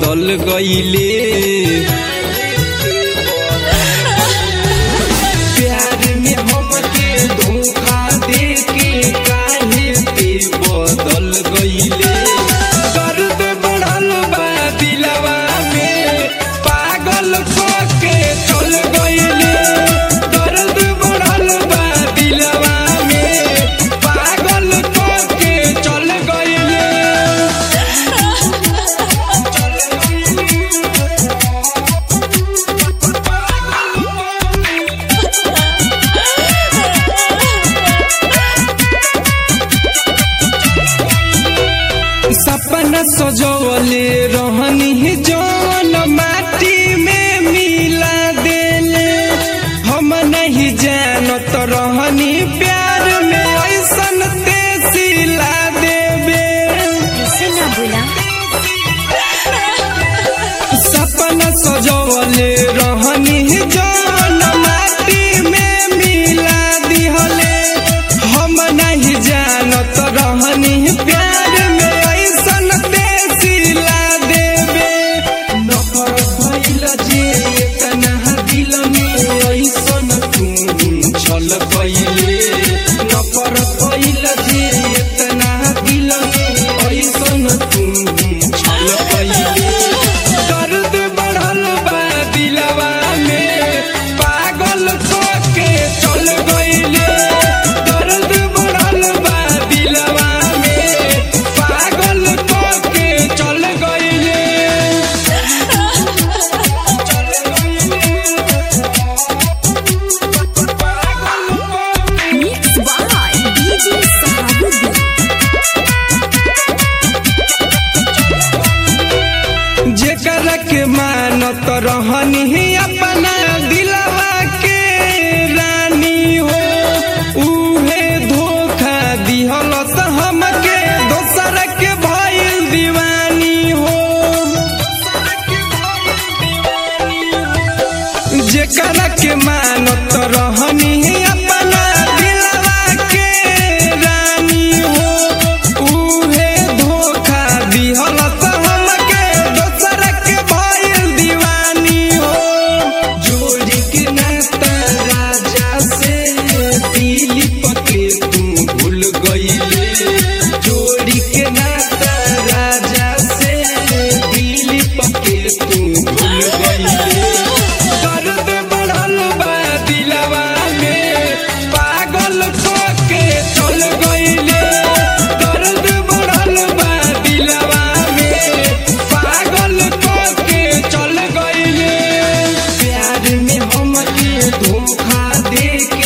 बदल गईले प्यार में हमके धोखा देके काहे पे बदल गईले दर्द बढ़ल बा दिलवा में पागल के चल गईले दर्द बढ़ल बा दिलवा में पागल के चल गईले सपना सजवले रहनी जौन माटी में मिला देले हम नहीं जानत रहनी प्यार में ऐसन तेसिला देबे ऐसे ना बोला सपना सजवले रहनी जौन माटी में मिला दिहले हम नहीं जानत रहनी प्यार में ऐसन तेसिला देबे नफरत भइल जे इतना दिल में ऐसन तू छल पहिले नफरत भइल जे इतना दिल में ऐसन तू छल पहिले दर्द बढ़ल बा दिलवा में पागल के चल गईले दर्द बढ़ल बा दिलवा में पागल के चल गईले मिक्स बाय डीजे सहाबुद्दीन जेकर के मानत रहनी अपना दिलवा के रानी हो उहे धोखा दिहल हमके दोसर के भइल दीवानी हो जेकर के मानत रहनी अपना दिलवा के रानी हो उहे धोखा दिहल हमके दोसर के भइल दीवानी हो जोड़ी के नाता राजा से दिलीप के तू भूल गईले जोड़ी के नाता राजा से दिलीप के तू भूल गईले दर्द बढ़ल बा दिलवा में पागल के चल गईले दर्द बढ़ल बा दिलवा में पागल के चल गईले प्यार में हमके धोखा देके